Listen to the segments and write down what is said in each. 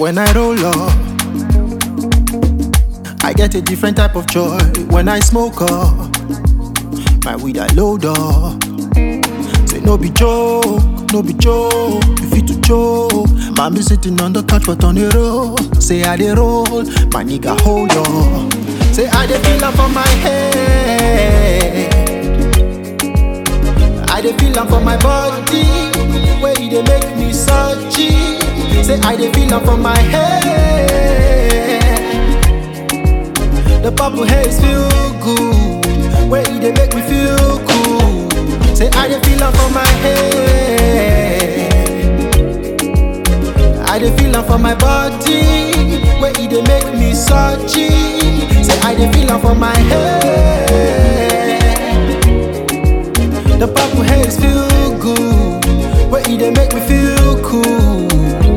when I roll up. I get a different type of joy when I smoke up. My weed I load up. Say no be joke, no be joke. You fit to joke. Man be sitting on the couch but on the roll. Say I dey roll, my nigga hold on. Say I dey feel am for my head. I dey feel am for my body. Where e dey make me surgy. Say I dey feel am for my head. The purple haze feel good. Where e dey make me feel cool. Say I dey feel am for my head. I dey feel am for my body. Where e dey make me surgy. Say I dey feel am for my head. The purple haze feel good. Where e dey make me feel cool.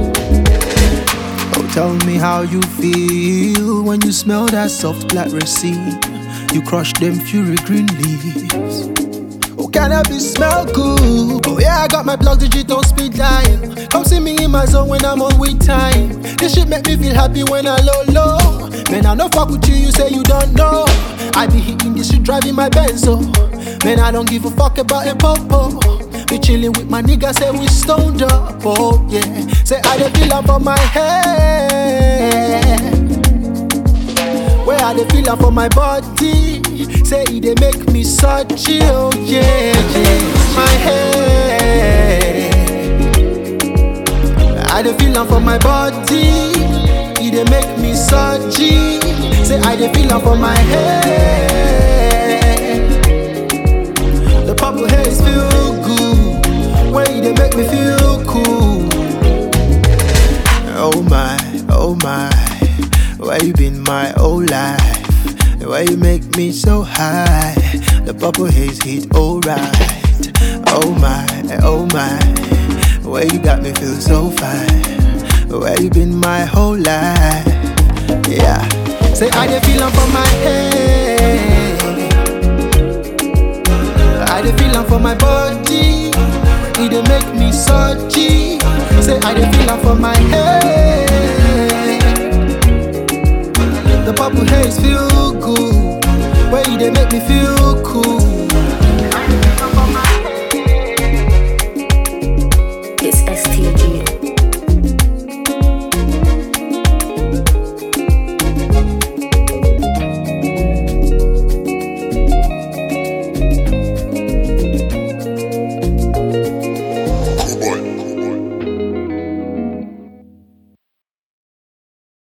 Oh, tell me how you feel when you smell that soft black resin. You crush them fury green leaves. Oh, cannabis smell good. Oh, yeah, I got my block digital speed dial. Come see me in my zone when I'm on with time. This shit make me feel happy when I low low. Man, I no fuck with you, you say you don't know. I be hitting this shit, driving my Benz, so. Man, I don't give a fuck about a popo. Be chilling with my niggas, say we stoned up, oh yeah. Say I dey feel am for my head. Where I dey feel am for my body. Say e dey make me surgy, oh yeah, yeah. My head. I dey feel am for my body. E dey make me surgy. Say I dey feel am for my head. The purple haze feel good. Where e dey make me feel cool. Oh my, oh my, where you been my whole life? Why you make me so high? The purple haze hit alright. Oh my, oh my, where you got me feel so fine? Where you been my whole life? Yeah, say I dey feel am for my head. I dey feel am for my body. E dey make me surgy. Say I dey feel am for my head. The purple haze feel good. Where e dey make me feel cool.